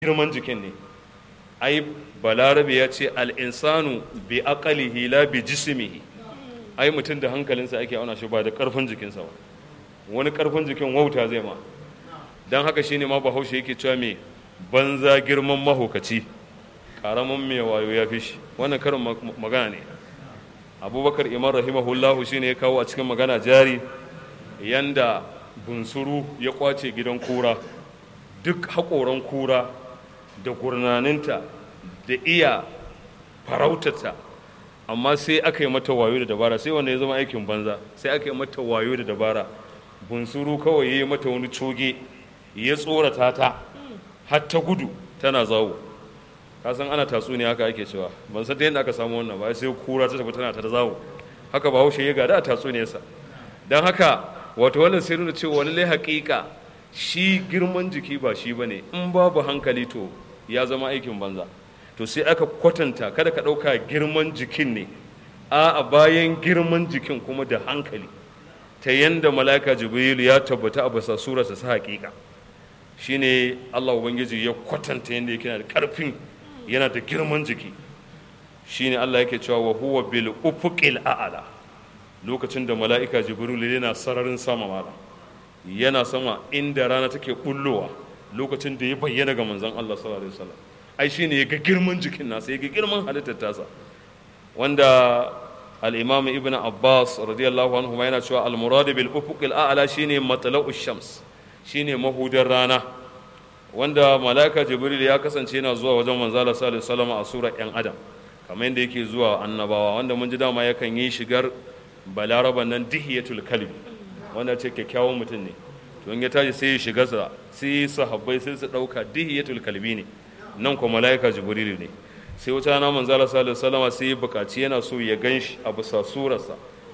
girman jikin ne ai balarabe ya ce al'insanu bi aqalihi la bi jismihi ai mutum da hankalinsa ake auna shi ba da karfin jikinsa ba wani karfin jikin wauta zai ma don haka shine ma bahaushe yake cewa me banza girman mahaukaci karamin mai wayo ya fi shi wannan karin magana ne abubakar imam rahimahullahu shine ya kawo a cikin magana jari yanda bunsuru ya kwace gidan kura duk haƙoran kura da gurnaninta da iya farautata amma sai aka yi mata wayo da dabara sai wanda ya zama aikin banza sai aka yi mata wayo da dabara bunsuru kawai ya yi mata wani coge ya tsorata ta har ta gudu tana zawo kasan ana tatsuniya haka ake cewa ban san ta yadda aka samu wannan ba sai kura ta tafi tana ta zawo haka ba haushe ya gada a tatsuniyarsa don haka wato wannan sai nuna cewa wani lai haƙiƙa shi girman jiki ba shi ba ne in babu hankali to ya zama aikin banza to sai aka kwatanta kada ka ɗauka girman jikin ne a bayan girman jikin kuma da hankali ta yanda mala'ika jibrilu ya tabbata a basa surarsa sa haƙiƙa shine Allah ubangiji ya kwatanta yanda yake da ƙarfin yana da girman jiki shine Allah yake cewa wa huwa bil ufuqil a'la lokacin da mala'ika jibrilu yana sararin sama mala yana sama inda rana take bullowa lokacin da ya bayyana ga manzon Allah sallallahu alaihi wasallam ai shine ya ga girman jikin nasa ya ga girman halittar tasa wanda al-imam ibn abbas radiyallahu anhu ma yana cewa al-murad bil ufuq al-a'la shine matla'u shams shine mahudar rana wanda malaika jibril ya kasance yana zuwa wajen manzo Allah sallallahu alaihi wasallam a surar yan adam kamar yadda yake zuwa annabawa wanda mun ji dama yakan yi shigar balaraban nan dihiyatul kalbi wanda ce kyakkyawan mutum ne to in ya tashi sai ya shiga sa sai sahabbai sai su dauka dihiyatul kalbi ne nan kuma malaika jibrilu ne sai wata rana manzo Allah sallallahu alaihi wasallam sai ya bukaci yana so ya ganshi a bisa surarsa